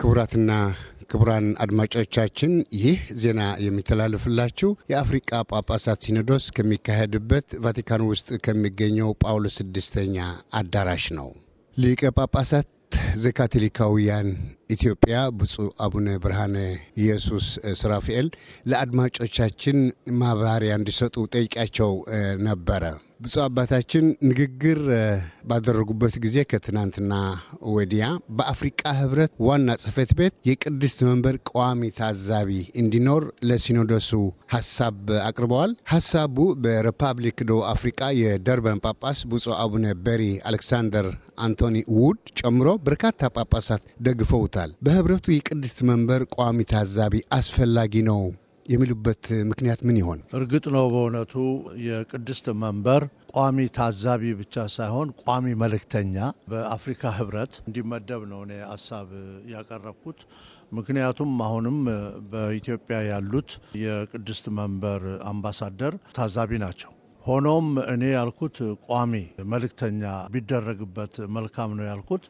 ክቡራትና ክቡራን አድማጮቻችን ይህ ዜና የሚተላለፍላችሁ የአፍሪቃ ጳጳሳት ሲኖዶስ ከሚካሄድበት ቫቲካን ውስጥ ከሚገኘው ጳውሎስ ስድስተኛ አዳራሽ ነው። ሊቀ ጳጳሳት ዘካቶሊካውያን ኢትዮጵያ ብፁዕ አቡነ ብርሃነ ኢየሱስ ስራፊኤል ለአድማጮቻችን ማብራሪያ እንዲሰጡ ጠይቂያቸው ነበረ። ብፁዕ አባታችን ንግግር ባደረጉበት ጊዜ ከትናንትና ወዲያ በአፍሪቃ ህብረት ዋና ጽህፈት ቤት የቅድስት መንበር ቋሚ ታዛቢ እንዲኖር ለሲኖዶሱ ሀሳብ አቅርበዋል። ሀሳቡ በሪፐብሊክ ደቡብ አፍሪቃ የደርበን ጳጳስ ብፁዕ አቡነ በሪ አሌክሳንደር አንቶኒ ውድ ጨምሮ በርካታ ጳጳሳት ደግፈውታል። በህብረቱ የቅድስት መንበር ቋሚ ታዛቢ አስፈላጊ ነው የሚሉበት ምክንያት ምን ይሆን? እርግጥ ነው በእውነቱ የቅድስት መንበር ቋሚ ታዛቢ ብቻ ሳይሆን ቋሚ መልእክተኛ በአፍሪካ ህብረት እንዲመደብ ነው እኔ ሀሳብ ያቀረብኩት። ምክንያቱም አሁንም በኢትዮጵያ ያሉት የቅድስት መንበር አምባሳደር ታዛቢ ናቸው። ሆኖም እኔ ያልኩት ቋሚ መልእክተኛ ቢደረግበት መልካም ነው ያልኩት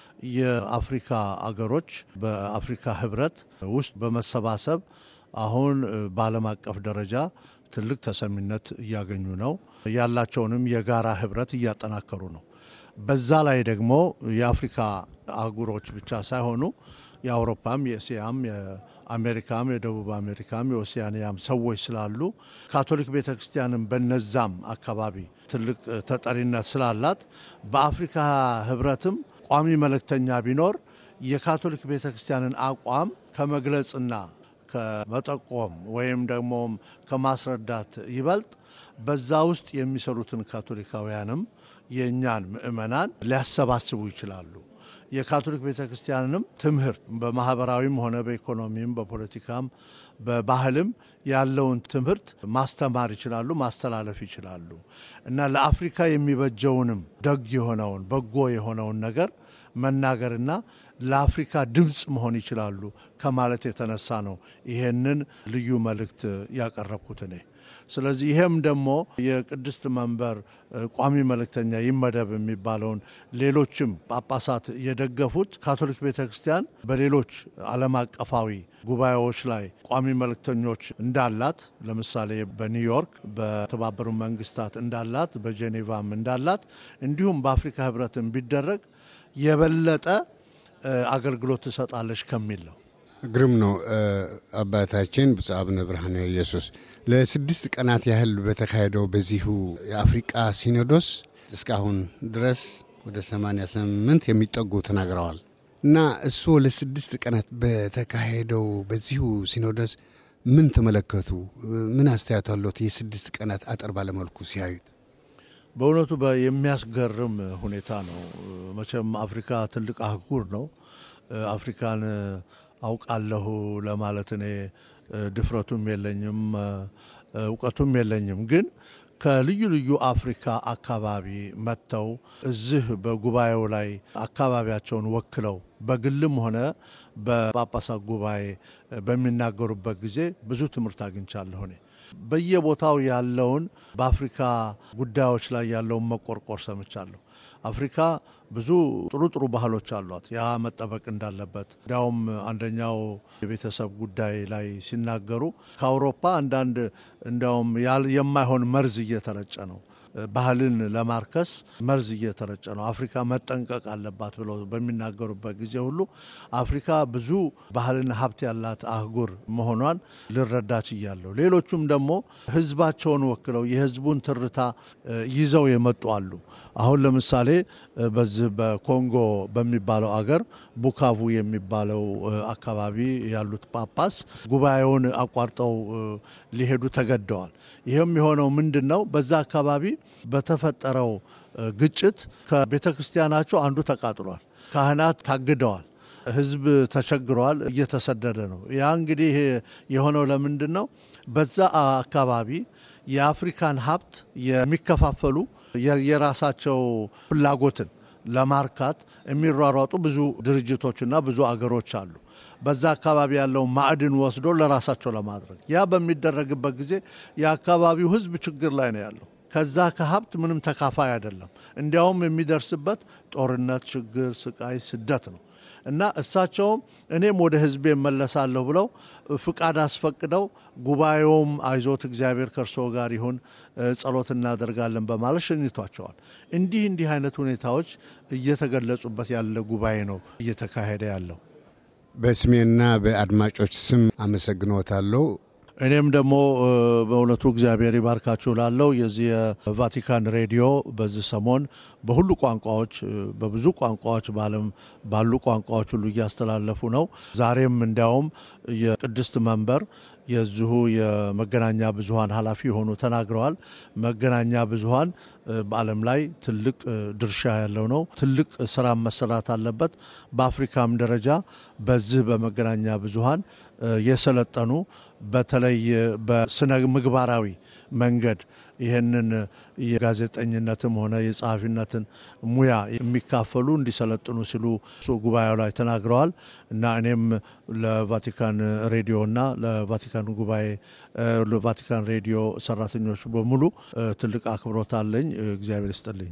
የአፍሪካ አገሮች በአፍሪካ ህብረት ውስጥ በመሰባሰብ አሁን በዓለም አቀፍ ደረጃ ትልቅ ተሰሚነት እያገኙ ነው። ያላቸውንም የጋራ ህብረት እያጠናከሩ ነው። በዛ ላይ ደግሞ የአፍሪካ አህጉሮች ብቻ ሳይሆኑ የአውሮፓም፣ የእስያም፣ የአሜሪካም፣ የደቡብ አሜሪካም፣ የኦሲያንያም ሰዎች ስላሉ ካቶሊክ ቤተ ክርስቲያንም በነዛም አካባቢ ትልቅ ተጠሪነት ስላላት በአፍሪካ ህብረትም ቋሚ መልእክተኛ ቢኖር የካቶሊክ ቤተ ክርስቲያንን አቋም ከመግለጽና ከመጠቆም ወይም ደግሞ ከማስረዳት ይበልጥ በዛ ውስጥ የሚሰሩትን ካቶሊካውያንም የእኛን ምእመናን ሊያሰባስቡ ይችላሉ። የካቶሊክ ቤተ ክርስቲያንንም ትምህርት በማህበራዊም ሆነ በኢኮኖሚም በፖለቲካም በባህልም ያለውን ትምህርት ማስተማር ይችላሉ፣ ማስተላለፍ ይችላሉ እና ለአፍሪካ የሚበጀውንም ደግ የሆነውን በጎ የሆነውን ነገር መናገርና ለአፍሪካ ድምፅ መሆን ይችላሉ ከማለት የተነሳ ነው ይሄንን ልዩ መልእክት ያቀረብኩት እኔ። ስለዚህ ይሄም ደግሞ የቅድስት መንበር ቋሚ መልእክተኛ ይመደብ የሚባለውን ሌሎችም ጳጳሳት የደገፉት ካቶሊክ ቤተ ክርስቲያን በሌሎች ዓለም አቀፋዊ ጉባኤዎች ላይ ቋሚ መልእክተኞች እንዳላት ለምሳሌ በኒውዮርክ በተባበሩ መንግስታት እንዳላት በጄኔቫም እንዳላት እንዲሁም በአፍሪካ ህብረትን ቢደረግ የበለጠ አገልግሎት ትሰጣለች ከሚል ነው። ግርም ነው። አባታችን ብፁዕ አቡነ ብርሃነ ኢየሱስ ለስድስት ቀናት ያህል በተካሄደው በዚሁ የአፍሪቃ ሲኖዶስ እስካሁን ድረስ ወደ 88 የሚጠጉ ተናግረዋል እና እሱ ለስድስት ቀናት በተካሄደው በዚሁ ሲኖዶስ ምን ተመለከቱ? ምን አስተያየት አለት? የስድስት ቀናት አጠር ባለመልኩ ሲያዩት በእውነቱ የሚያስገርም ሁኔታ ነው። መቼም አፍሪካ ትልቅ አህጉር ነው። አፍሪካን አውቃለሁ ለማለት እኔ ድፍረቱም የለኝም እውቀቱም የለኝም። ግን ከልዩ ልዩ አፍሪካ አካባቢ መጥተው እዚህ በጉባኤው ላይ አካባቢያቸውን ወክለው በግልም ሆነ በጳጳሳት ጉባኤ በሚናገሩበት ጊዜ ብዙ ትምህርት አግኝቻለሁ እኔ በየቦታው ያለውን በአፍሪካ ጉዳዮች ላይ ያለውን መቆርቆር ሰምቻለሁ። አፍሪካ ብዙ ጥሩ ጥሩ ባህሎች አሏት። ያ መጠበቅ እንዳለበት እንዲያውም አንደኛው የቤተሰብ ጉዳይ ላይ ሲናገሩ ከአውሮፓ አንዳንድ እንዲያውም የማይሆን መርዝ እየተረጨ ነው ባህልን ለማርከስ መርዝ እየተረጨ ነው። አፍሪካ መጠንቀቅ አለባት ብለው በሚናገሩበት ጊዜ ሁሉ አፍሪካ ብዙ ባህልና ሀብት ያላት አህጉር መሆኗን ልረዳ ችያለሁ። ሌሎቹም ደግሞ ሕዝባቸውን ወክለው የሕዝቡን ትርታ ይዘው የመጡ አሉ። አሁን ለምሳሌ በዚህ በኮንጎ በሚባለው አገር ቡካቡ የሚባለው አካባቢ ያሉት ጳጳስ ጉባኤውን አቋርጠው ሊሄዱ ተገደዋል። ይህም የሆነው ምንድን ነው? በዛ አካባቢ በተፈጠረው ግጭት ከቤተ ክርስቲያናቸው አንዱ ተቃጥሏል። ካህናት ታግደዋል። ህዝብ ተቸግረዋል፣ እየተሰደደ ነው። ያ እንግዲህ የሆነው ለምንድን ነው? በዛ አካባቢ የአፍሪካን ሀብት የሚከፋፈሉ የራሳቸው ፍላጎትን ለማርካት የሚሯሯጡ ብዙ ድርጅቶችና ብዙ አገሮች አሉ። በዛ አካባቢ ያለውን ማዕድን ወስዶ ለራሳቸው ለማድረግ ያ በሚደረግበት ጊዜ የአካባቢው ህዝብ ችግር ላይ ነው ያለው። ከዛ ከሀብት ምንም ተካፋይ አይደለም። እንዲያውም የሚደርስበት ጦርነት፣ ችግር፣ ስቃይ፣ ስደት ነው። እና እሳቸውም እኔም ወደ ህዝቤ እመለሳለሁ ብለው ፍቃድ አስፈቅደው ጉባኤውም አይዞት እግዚአብሔር ከእርሶ ጋር ይሁን ጸሎት እናደርጋለን በማለት ሸኝቷቸዋል። እንዲህ እንዲህ አይነት ሁኔታዎች እየተገለጹበት ያለ ጉባኤ ነው እየተካሄደ ያለው። በስሜና በአድማጮች ስም አመሰግኖታለሁ። እኔም ደግሞ በእውነቱ እግዚአብሔር ይባርካችሁ ላለው የዚህ የቫቲካን ሬዲዮ በዚህ ሰሞን በሁሉ ቋንቋዎች በብዙ ቋንቋዎች በዓለም ባሉ ቋንቋዎች ሁሉ እያስተላለፉ ነው። ዛሬም እንዲያውም የቅድስት መንበር የዚሁ የመገናኛ ብዙኃን ኃላፊ የሆኑ ተናግረዋል። መገናኛ ብዙኃን በዓለም ላይ ትልቅ ድርሻ ያለው ነው። ትልቅ ስራ መሰራት አለበት። በአፍሪካም ደረጃ በዚህ በመገናኛ ብዙኃን የሰለጠኑ በተለይ በስነ ምግባራዊ መንገድ ይህንን የጋዜጠኝነትም ሆነ የጸሐፊነትን ሙያ የሚካፈሉ እንዲሰለጥኑ ሲሉ ጉባኤው ላይ ተናግረዋል እና እኔም ለቫቲካን ሬዲዮና ለቫቲካን ጉባኤ ለቫቲካን ሬዲዮ ሰራተኞች በሙሉ ትልቅ አክብሮት አለኝ። እግዚአብሔር ይስጥልኝ።